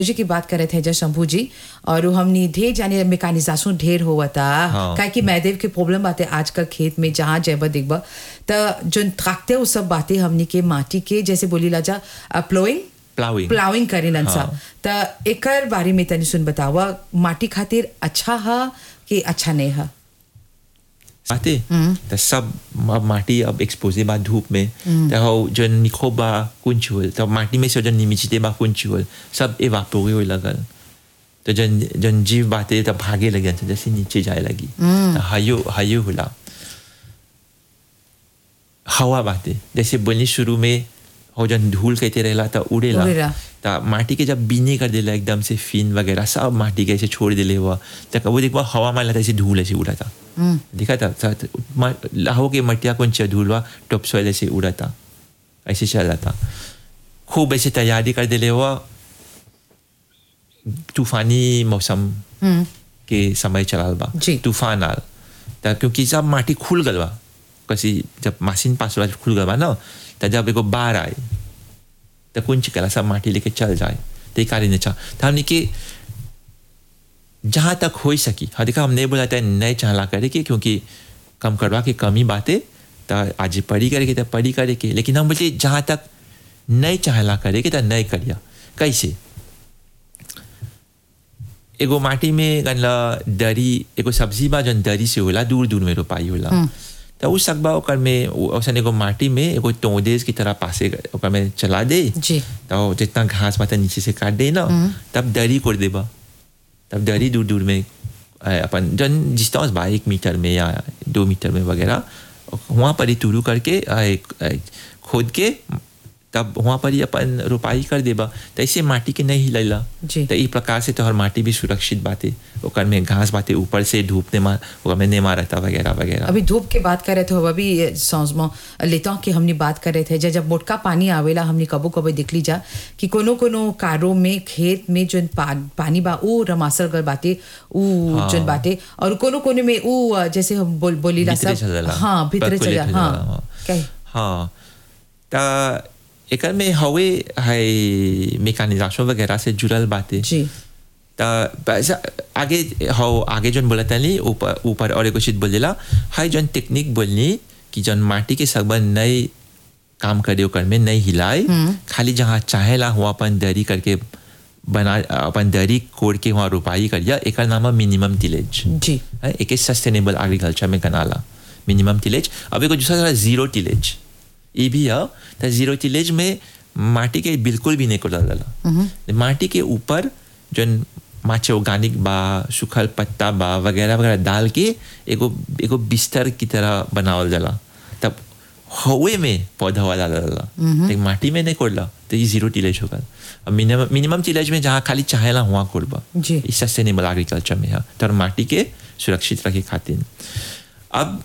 जी की बात करे थे जय शंभू जी और वो हमने ढेर जाने मेकानिजाशन ढेर हुआ था हाँ। काहे कि मैदेव के प्रॉब्लम बातें आजकल खेत में जहाँ जैब दिखबा तो जो थाकते वो सब बातें हमने के माटी के जैसे बोली लाजा प्लोइंग प्लाविंग प्लाविंग करेलन हाँ। सब तो एकर बारे में तनी सुन बतावा माटी खातिर अच्छा है कि अच्छा नहीं है बाते तो सब अब माटी अब एक्सपोजे बा धूप में तो हो जन निखो बा कुंच होल तो माटी में से जन निमिचते बा कुंच होल सब एवापोरे हो लगल तो जन जन जीव बाते तो भागे लगे तो जैसे नीचे जाए लगी तो हयो हयो होला हवा बाते जैसे बोलनी शुरू में हो जन धूल कहते रहला तो उड़ेला उड़ेला। तो माटी के जब बीने कर देला एकदम से फिन वगैरह सब माटी के ऐसे छोड़ दिले हुआ तो वो देखो हवा में लगा ऐसे धूल ऐसे उड़ा था दिखा था साथ मा- लाहो के मटिया कौन चा धूल हुआ टॉप सॉइल ऐसे उड़ा था ऐसे चल रहा था खूब ऐसे तैयारी कर दिले हुआ तूफानी मौसम हम्म के समय चलाल बा जी। तूफान आल त क्योंकि सब माटी खुल गल बा कसी जब मशीन पास होला खुल गल बा ना त जब एगो बाढ़ आए त कुंच कला सब माटी लेके चल जाए ते कारी ने चा त हमने के जहाँ तक हो सकी हाँ देखा हम नहीं बोला था नहीं चाहला करे के क्योंकि कम करवा के कमी बातें त आज पढ़ी करे के त पढ़ी करे के लेकिन हम बोलते जहाँ तक नहीं चाहला करे के त नहीं करिया कैसे एगो माटी में गनला दरी एगो सब्जी बा जन दरी से होला दूर दूर में रोपाई होला तो उस सकबा ओकर में औसन एगो माटी में एगो तोदेस की तरह पासे ओकर में चला दे जी तो जितना घास पाता नीचे से काट दे ना तब दरी कर देबा तब दरी दूर दूर में अ, अपन जन डिस्टेंस बा एक मीटर में या दो मीटर में वगैरह वहाँ पर ही तुरू करके अ, एक, अ, खोद के तब वहाँ पर ही अपन रोपाई कर देबा तो ऐसे माटी के नहीं हिलैला जी। तो इस प्रकार से तोहर माटी भी सुरक्षित बाते ओकर में घास बाते ऊपर से धूप ने मार ओकर में नहीं मारता वगैरह वगैरह अभी धूप के बात कर रहे थे अभी सांस में लेता की हमने बात कर रहे थे जब जब मोटका पानी आवेला हमने कबो कबो देख ली जा कि कोनो कोनो कारों में खेत में जो पा, पानी बा ऊ रमासल गल बाटे ऊ हाँ। जन बाटे और कोनो कोनो में ऊ अ, जैसे हम बोल बोलीला भीतरे सब चल जाला। हाँ भीतरे चल Percolate जा हो हाँ जाला, हाँ। कहे हाँ त एकर में हवे है मेकानिजाशन वगैरह से जुड़ल बातें जी त पैसा आगे हो आगे जन बोला तनी ऊपर ऊपर और एगो चीज बोलेला हाई जन टेक्निक बोलनी कि जन माटी के सबन नई काम करे ओकर में नहीं हिलाए खाली जहाँ चाहेला हुआ अपन दरी करके बना अपन दरी कोड़ के वहाँ रोपाई करिया एकर नाम है मिनिमम टिलेज जी है एक सस्टेनेबल एग्रीकल्चर में गनाला मिनिमम टिलेज अब एगो दूसरा है जीरो टिलेज ये भी है तो जीरो टिलेज में माटी के बिल्कुल भी नहीं कोला जाला माटी के ऊपर जो माचे ऑर्गेनिक बा सूखल पत्ता बा वगैरह वगैरह डाल के एगो एगो बिस्तर की तरह बनावल जाला तब हवे में पौधा वाला डाला लेकिन माटी में नहीं कोड़ला तो ये जीरो टिलेज होगा अब मिनिमम मिनिमम टिलेज में जहाँ खाली चाहेला हुआ कोड़बा जी। ई सस्टेनेबल एग्रीकल्चर में है तो माटी के सुरक्षित रखे खातिर अब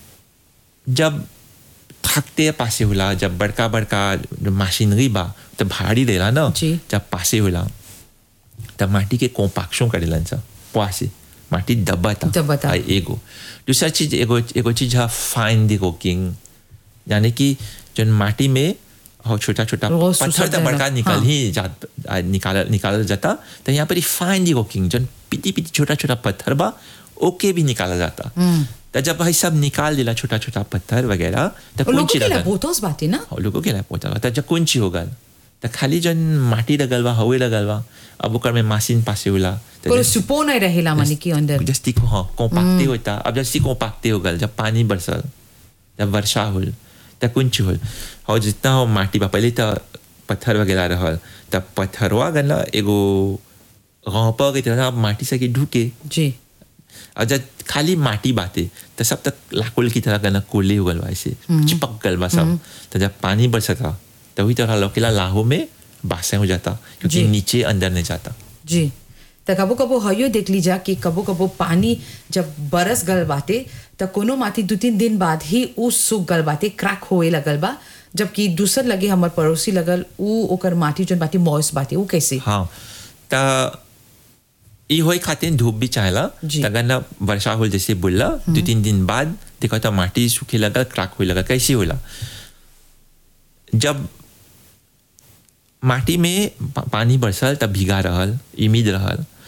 जब थकते पासे होला जब बड़का बड़का जो मशीनरी बा तो भारी देला ना जी। जब पासे होला तब माटी के कोम्पाक्शन करेलन सा पासे माटी दबाता दबाता। आ, एगो दूसरा चीज एगो एगो चीज है फाइन दी कुकिंग यानी कि जन माटी में हो छोटा छोटा वो पत्थर सुसर तो जाएगा। बड़का निकल हाँ। ही जात आ, निकाल निकाला जाता तो यहाँ पर फाइन दी कुकिंग जन पिटी पिटी छोटा छोटा पत्थर बा ओके भी निकाला जाता तो जब भाई सब निकाल दिला छोटा छोटा पत्थर वगैरह तो और लोगों कुंची के लिए लगल बोतोस बाटे ना और लोगों के लिए पहुंचा तो जब कुंची हो गल तो खाली जन माटी लगल बा हवे लगल बा अब ओकर में मशीन पासे होला तो कोई जन- सुपो नहीं रहेला मानी के अंदर जस्ती को हाँ कोम्पाक्टे होता अब जस्ती कोम्पाक्टे हो गल जब पानी बरसल जब वर्षा होल तब कुंच होल और जितना हो माटी बा पहले तो पत्थर वगैरह रहल तब पत्थरवा गनला एगो गौपा की तरह माटी से के ढुके जी और जब खाली माटी बाते तो सब तक लाकुल की तरह गना कोले हो गल बा ऐसे चिपक गल बा सब तो जब पानी बरसता तभी तरह लौकेला लाहो में बासे हो जाता क्योंकि जी। नीचे अंदर नहीं जाता जी त कबो कबो हयो देख लीजा कि कबो कबो पानी जब बरस गल बाटे त कोनो माटी दू तीन दिन बाद ही ऊ सूख गल बाटे क्रैक होए लगल बा जबकि दूसर लगे हमर पड़ोसी लगल ऊ ओकर माटी जोन बाटे मॉइस बाटे ऊ कैसे हाँ त ई होई खातिर धूप भी चाहेला जी। तगन ना वर्षा होल जैसे बोलला दो तीन दिन बाद देखो तो माटी सूखे लगा क्रैक होए लगा कैसे होला जब माटी में पा- पानी बरसल तब भीगा रहल इमिद रहल